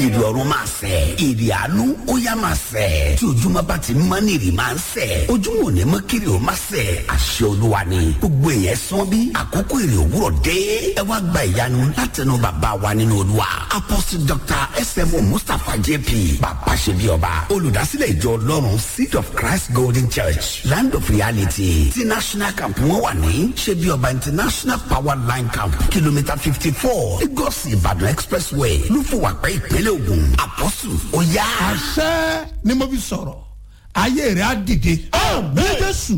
èrè ọ̀run máa sẹ̀ èrè àánú ó yá máa sẹ̀ tí ojúmọ́ bá ti mọ́ ní èrè máa ń sẹ̀ ojúmọ́ ò ní mọ́ kiri ò máa sẹ̀ àṣẹ olúwa ni gbogbo èèyàn sán bí àkókò èrè òwúrọ̀ dé ẹ wá gba ìyanu látẹnu bàbá wa nínú olúwa apostle dr smo mustapha jp bàbá ṣe bí ọba olùdásílẹ̀ ìjọ ọlọ́run seed of christ golden church land of reality ti national camp wọn wà ní ṣe bí ọba international power line camp kìlómítà fifty four lagos ìbàdàn expressway lúfọwàpẹ ìpínlẹ̀ ògùn apostle ó yá. àṣẹ ni mo fi sọ̀rọ̀ ayé rẹ̀ á dìde. ní jésù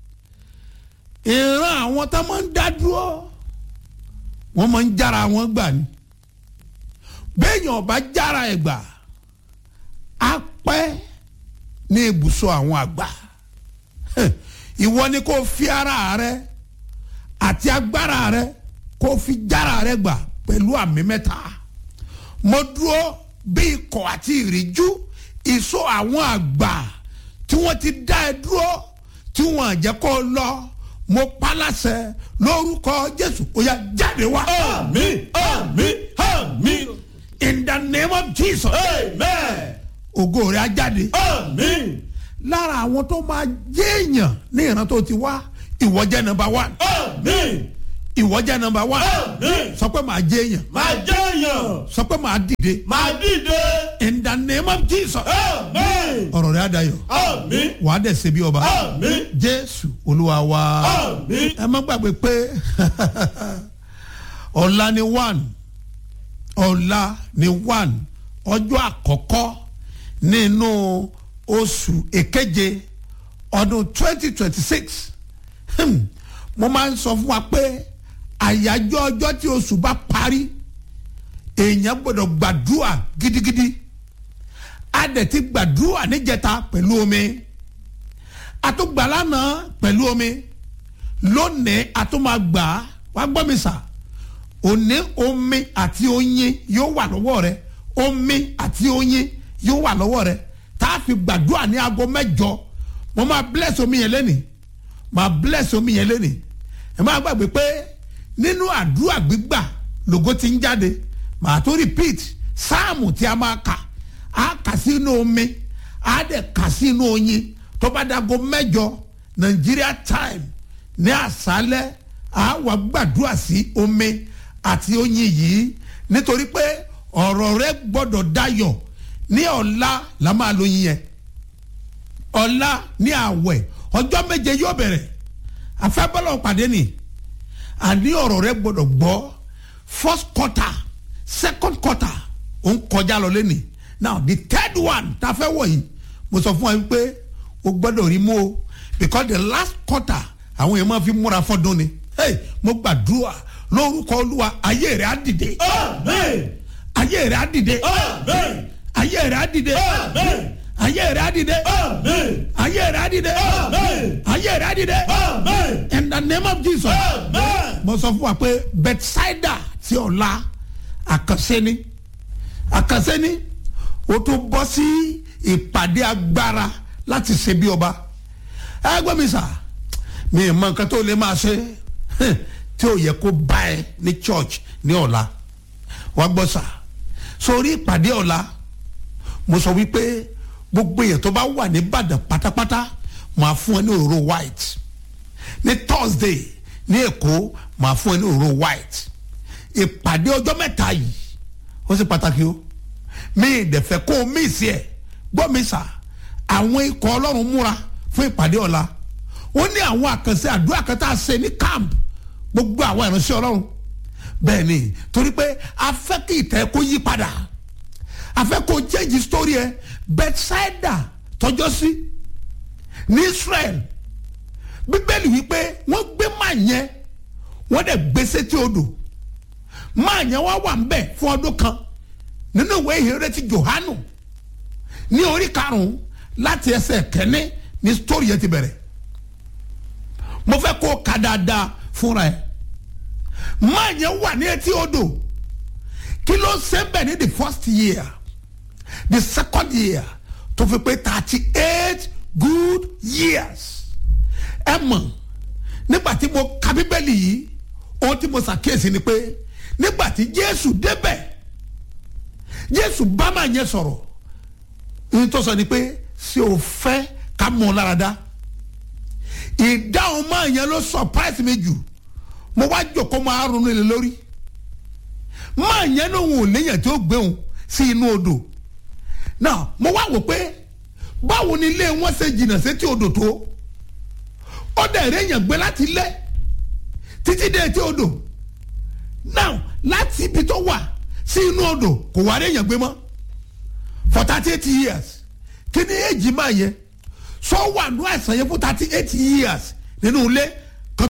ìran àwọn tá máa ń dá dúró wọ́n máa ń jára wọn gbà ni béèyàn ọba jára ẹ̀ gbà á pẹ́ ní ibùsọ̀ àwọn àgbà ìwọ ni kò fi ara rẹ àti agbára rẹ kò fi jára rẹ gbà pẹ̀lú àmì mẹ́ta mo dúró bí ikọ̀ àti ìríjú ìsọ àwọn àgbà tí wọ́n ti dá ẹ dúró tí wọ́n àjẹ́ kó lọ mo paláṣẹ lórúkọ jésù ó yá jáde wá. Àmín, àmín, àmín. in the name of jesus Amen. ògo rẹ̀ á jáde. Àmín, lára àwọn tó máa jẹ́ èèyàn ní ìran tó ti wá ìwọ jẹ́ nọmba one àmín, ìwọ jẹ́ nọmba one àmín. sọ pé màá jẹ́ èèyàn Máa jẹ́yàn, sọ pé màá dìde máa dìde. in the name of jesus Àmín, ọ̀rọ̀ rẹ̀ á dayọ̀ àmín, wàá dẹ̀ ṣe bí ọba àmín, jésù olúwa wa àmín. ẹ má gbàgbé pé ọ̀la ni one ọ̀la ni one ọjọ́ àkọ́kọ́ nínú oṣù èkeje ọdún twenty twenty six mo máa ń sọ fún wa pé àyájọ́ ọjọ́ tí oṣù bá parí èèyàn gbọ́dọ̀ gbàdúrà gidigidi a dẹ̀ ti gbàdúrà níjẹta pẹ̀lú omi a tún gbà lánàá pẹ̀lú omi lónìí a tún máa gbà á wá gbọ́ mi sà òní omi àti oyin yóò wà lọ́wọ́ rẹ omi àti oyin yóò wà lọ́wọ́ rẹ tá a fi gbàdúrà ní aago mẹ́jọ mo máa bless omi yẹn lẹ́nìí máa bless omi yẹn lẹ́nìí ẹ máa gbàgbé pé nínú àdúrà gbígbà lògo ti ń jáde màá tó repeat sáàmù tí a máa kà á kà sínú omi á dẹ̀ kà sínú oyin tó bá dago mẹ́jọ Nigeria time ní àṣálẹ́ á wà gbàdúrà sí omi àti oyin yìí nítorí pé ọ̀rọ̀ rẹ gbọ́dọ̀ dayọ̀ ní ọ̀la la máa lo yin yẹn ọ̀la ní àwẹ̀ ọjọ́ méje yóò bẹ̀rẹ̀ afẹ́bọ́lọ̀ pàdé ni àní ọ̀rọ̀ rẹ gbọ́dọ̀ gbọ́ first quarter second quarter ó ń kọjá lọ lẹ́nìí now the third one tá a fẹ́ wọ̀ yìí mo sọ fún wa pé o gbọ́dọ̀ rí mú o because the last quarter àwọn èèyàn máa fi múra fọ́dún ni hey mo gbàdúrà lórúkọ olúwa ayé rẹ á dìde Àmín, ayé rẹ á dìde àmín, ayé rẹ á dìde àmín, ayé rẹ á dìde àmín, ayé rẹ á dìde àmín, ayé rẹ á dìde àmín, in the name of jesus àmín. mo sọ fún wa pé bethsaida ti ọ̀la àkànṣe ni àkànṣe ni o tún bọ́ sí ìpàdé agbára láti ṣe bí ọba ẹ gbọ́ mi sà mi ì mọ nǹkan tó lè máa ṣe tí ò yẹ kó bá ẹ ní church ní ọ̀la wàá gbọ́ sà sórí ìpàdé ọ̀la mo sọ wípé gbogbo èèyàn tó bá wà ní Ìbàdàn pátápátá máa fún ẹ ní òróró white ní Thursday ní Èkó máa fún ẹ ní òróró white ìpàdé ọjọ́ mẹ́ta yìí ó sì pàtàkì o mi ìdẹ̀fẹ́ kó o mí sí ẹ̀ gbọ́ mi sà àwọn ikọ̀ ọlọ́run múra fún ìpàdé ọ̀la ó ní àwọn àkànṣe àdúrà kan tá a ṣe ní camp gbogbo àwọn ìránṣẹ́ ọlọ́run bẹ́ẹ̀ ni torí pé a fẹ́ kí ìtẹ́ kó yí padà a fẹ́ kó change story ẹ Bethsaida tọjọ́ sí ní Israel bíbélì wípé wọ́n gbé máa yẹn wọ́n dẹ̀ gbé sétí odò máa yẹn wá wà ń bẹ̀ fún ọdún kan nínú ìwé ìhìnrere ti Jòhánù ní orí karùn-ún láti ẹsẹ̀ kẹ́ni ní story yẹn ti bẹ̀rẹ̀ mo fẹ́ kó o kà dáadáa fúnra ẹ̀ máa yẹn wà ní etí odò kí ló ṣe bẹ̀ ní the first year the second year tó fi pé thirty eight good years ẹ mọ̀ nígbà tí mo ka bíbélì yìí ohun tí mo ṣàkíyèsí ni pé nígbà tí Jésù débẹ̀ jésù bá máa yẹn sọ̀rọ̀ ní tó sọ ni pé ṣé o fẹ́ ká mọ̀ ọ́ lára dá ìdáhùn máa yẹn ló surprise mi jù mo wá jòkó máa ronú ilé lórí máa yẹn ní òun ò léyàn tí ó gbé òun sí inú odò náà mo wá wò pé báwo ni ilé wọn ṣe jìnnà sétí odò tó ó dẹ̀ réyàn gbé láti lé títí dé etí odò now láti ibi tó wà sí inú odò kò wá réyàn gbé mọ́ for thirty eight years kí ni èjì máa yẹ sọ wà nù àìsàn yẹn fún thirty eight years nínú ilé kan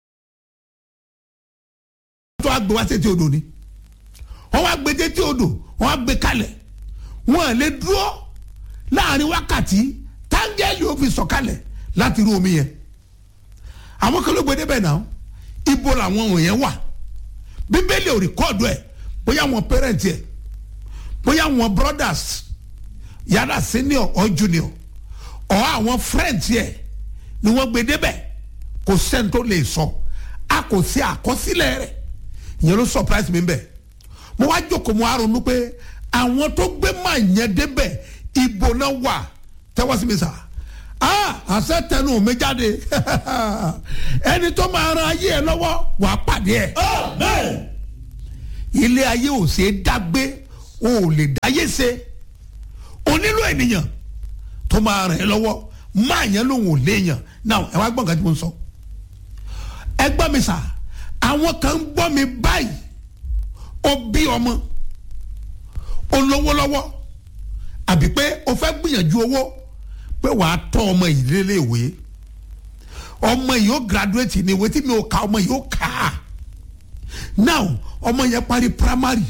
tó wá gbé wá sétí odò ni wọ́n wá gbé sétí odò wọ́n wá gbé kalẹ̀ wọ́n lè dúró láàrin wákàtí táńgẹ́lì ó fi sọ̀kalẹ̀ láti rú omi yẹn àwọn kan ló gbé débẹ̀ náà ibo làwọn wọ̀nyẹn wà bíbélì ò rìkọ́ọ̀dù ẹ̀ bóyá wọn pẹ́rẹ́ǹtì ẹ̀ bóyá wọn brothers yàrá senior or junior ọ̀ àwọn friends ẹ̀ ni wọ́n gbé débẹ̀ kò sẹ́ni tó lè sọ a kò sí àkọsílẹ̀ rẹ̀ ìyẹn ló surprise mi bẹ́ẹ̀ mo wá jókòó mo wá ronú pé àwọn tó gbé máa yẹn débẹ̀ ibo náà wà tẹ́wọ́ sí mi sà ah àṣẹ tẹnu mi jáde ẹni tó máa ran ayé ẹ lọ́wọ́ wàá pàdé ẹ̀ Amen. ilé ayé ò ṣe é dágbé o ò lè dáyé ṣe o nílò ènìyàn tó máa ràn ẹ́ lọ́wọ́ máa yẹn lòun ò léèyàn náà ẹ wá gbọ́n nǹkan tí mo ń sọ ẹ gbọ́ mi sà àwọn kan ń gbọ́ mi báyìí ó bí ọmọ ó lówó lọ́wọ́ àbí pé o fẹ́ gbìyànjú owó pé wàá tọ́ ọmọ yìí léléèwé ọmọ yìí ó graduate ní ìwé tí mi ò ka ọmọ yìí ó kà á now ọmọ yẹn parí primary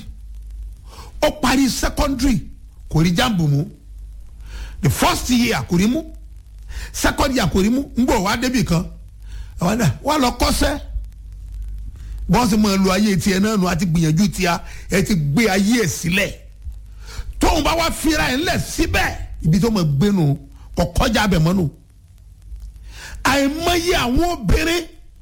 ó parí secondary kò rí jambu mu the first year kò rí mu second year kò rí mu ń gbọ́ wá débì kan àwọn náà wà lọ kọ́sẹ́ bọ́sì máa lu ayé tiẹ̀ náà nù àti gbìyànjú tiẹ̀ ẹ ti gbé ayé ẹ̀ sílẹ̀ tóun bá wá fira ẹ̀ ńlẹ̀ síbẹ̀ ibi tó máa gbé nù kò kọjá abẹ mọ́ nù àìmọye àwọn obìnrin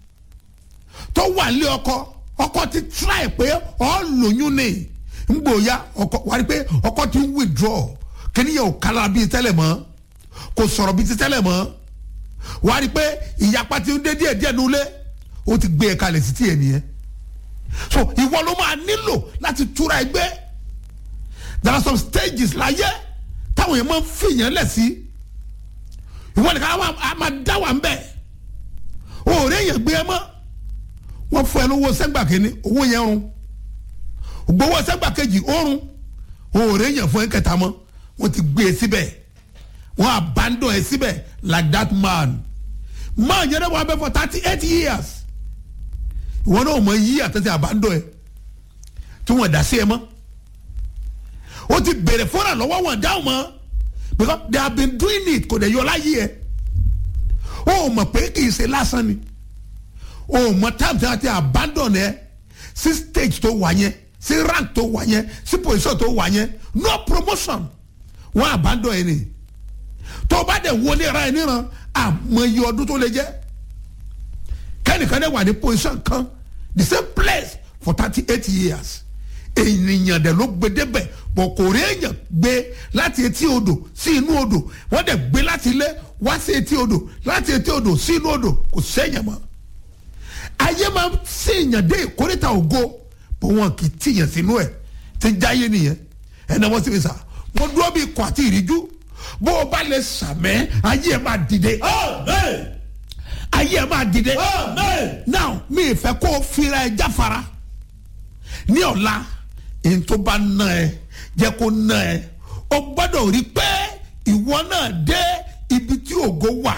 tó wà lé ọkọ ọkọ ti try pé ọ lóyún ni ngbòya ọkọ wà á rí pé ọkọ ti ń withdraw kíníyàn ò kára bíi tẹ́lẹ̀ mọ́ kò sọ̀rọ̀ bíi ti tẹ́lẹ̀ mọ́ wà á rí pé ìyapa ti ń dé díẹ̀ díẹ̀ nulẹ̀ ó ti gbé e kalẹ̀ sí tiẹ̀ nìyẹn so ìwọ ló máa nílò láti túra ẹgbẹ́ there are some stages láyé táwọn yẹn máa ń fìyàn lẹ̀ sí ìwọ nìkan á máa dá wà ń bẹ̀ òòrè yẹn gbé ẹ mọ́ wọ́n fún ẹ lówó sẹ́gbà kínní owó yẹn rún gbowó sẹ́gbà kejì ó rún òòrè yẹn fún ẹ kẹta mọ́ wọ́n ti gbé e síbẹ̀ wọ́n abandon ẹ síbẹ̀ like that man man yẹn náà wọ́n abẹ́ for thirty eight years ìwọ náà mọ yí àtẹ̀sẹ̀ abandon ẹ tí wọ́n dá sí ẹ mọ́ o ti bèrè fúnra lọ́wọ́ wọn dáhùn mọ́ because they have been doing it kò dẹ̀ yọ láyé ẹ o mọ̀ pé kì í ṣe lásán ni o mọ time tí a ti abandon ẹ sí stage tó wà yẹn sí rank tó wà yẹn sí position tó wà yẹn no promotion wọn abandon ẹ ni tó o bá dẹ̀ wọlé ra ẹ níran àmọye ọdún tó lè jẹ́ kẹ́nìkan dẹ̀ wà ní position kan the same place for thirty eight years ènìyàn dẹ̀ ló gbé débẹ̀ bọ̀ kò rí èèyàn gbé láti etí odò sí inú odò wọ́n dẹ̀ gbé láti ilé wá sí etí odò láti etí odò sí inú odò kò sẹ́yìn mọ́ ayé máa ń sèèyàn dé ìkórìtà ògo bó wọn kì í tìyàn sínú ẹ̀ tí jáyé nìyẹn ẹnà wọn sì fi sà wọn dúró bí ikọ̀ àti ìríjú bó o bá lè sàmẹ́ ayé ẹ̀ máa dìde Amen. ayé ẹ̀ máa dìde Amen. now mi ì fẹ́ kó o fira ẹ jáfara ní ọ̀la èyí tó bá ná ẹ jẹ́ kó ná ẹ o gbọ́dọ̀ rí pé ìwọ náà dé ibi tí ògo wà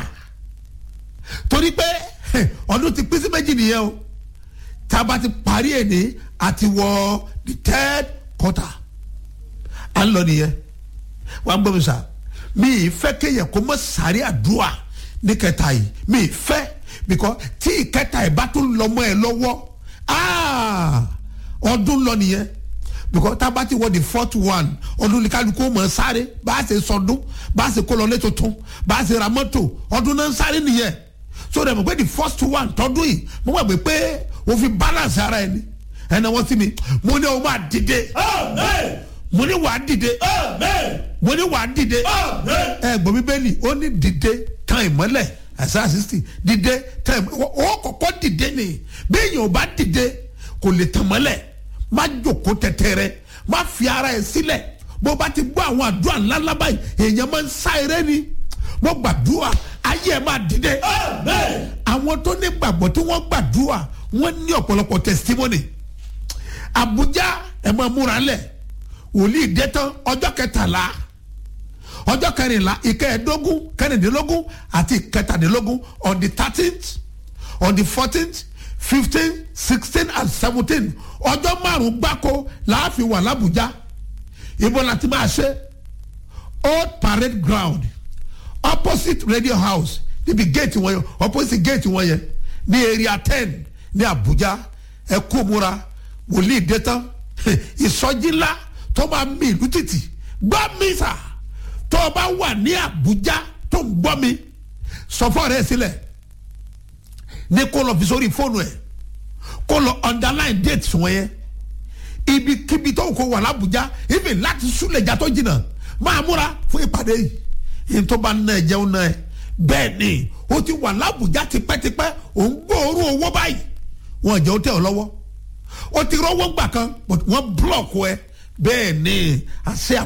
torí pé ọdún ti pín sí méjì nìyẹn o tá a bá ti parí ẹ̀ ní àti wọ the third quarter à ń lọ nìyẹn wà á gbọ́ mi sà mi ì fẹ́ kéèyàn kó mọ́ sáré àdúrà ní kẹta yìí mi ì fẹ́ because tí ìkẹta ẹ̀ bá tún lọ mọ́ ẹ lọ́wọ́ ah, ọdún lọ nìyẹn because tá a bá ti wọ the fourth one ọdún ní kálukú mọ̀ sáré bá a ṣe sọdún bá a ṣe kó lọlé tuntun bá a ṣe ra mọ́tò ọdún náà ń sáré nìyẹn so dẹ̀ mọ̀ pé the first one tọdún yìí mo gbàgbé pé o fi balance ara ẹni ẹnna wọ́n sí mi mo ní o máa dìde Amen. mo mo ní wàá dìde Amen. mo ní wàá dìde Amen. ẹ gbọ́ bíbélì ó ní dìde tán ìmọ́lẹ̀ àṣà sixty dìde tán ìmọ́lẹ̀ ó kọ́kọ́ dìde ni bí èèyàn ò bá dìde kò lè tàn mọ́lẹ̀ má jòkó tẹ̀tẹ̀rẹ̀ má fi ara ẹ̀ sílẹ̀ bó bá ti gbọ́ àwọn àdúrà ńláńlá báyìí èèyàn máa ń sá eré ni mo gbàdúrà ayé ẹ̀ máa dìde Amen. àwọn tó ní gbàgbọ́ tí wọ́n gbàdúrà wọ́n ní ọ̀pọ̀lọpọ̀ testimony Abuja ẹ̀ máa múra lẹ̀ wòlíì dé tán ọjọ́ kẹtàlá ọjọ́ kẹrìnlá ìkẹẹ̀ẹ́dógún kẹrìndínlógún àti ìkẹtàdínlógún on the thirteenth on the fourteenth fifteen sixteen and seventeen ọjọ́ márùn-ún gbáko láàfin wà lábújá ibo la ti máa ṣe old parade ground opposite radio house níbi gate wọn yẹn opposite gate wọn yẹn ní area ten ní abuja ẹ kó múra wòlíì dé tán ìsọjí ńlá tó máa mi ìlú títì gbọ́ mi sà tó o bá wà ní abuja tó ń gbọ́ mi sọ fún ọ̀rẹ́ ẹ sílẹ̀ ní kó lọ fi sórí fóònù ẹ kó lọ underline date wọn yẹn ibikíbi tó kó wà lábújá ibi láti súlẹ̀jà tó jìnnà máa múra fún ìpàdé yìí yìí tó bá ná ẹ jẹun náà ẹ bẹ́ẹ̀ ni o ti wà lábújá tipẹ́tipẹ́ ò ń gbóòórùn owó báyìí wọn jẹ́ ó tẹ̀ ọ́ lọ́wọ́ o ti rọ́wọ́ gbà kan but wọ́n búlọ̀kù ẹ bẹ́ẹ̀ ni àṣẹ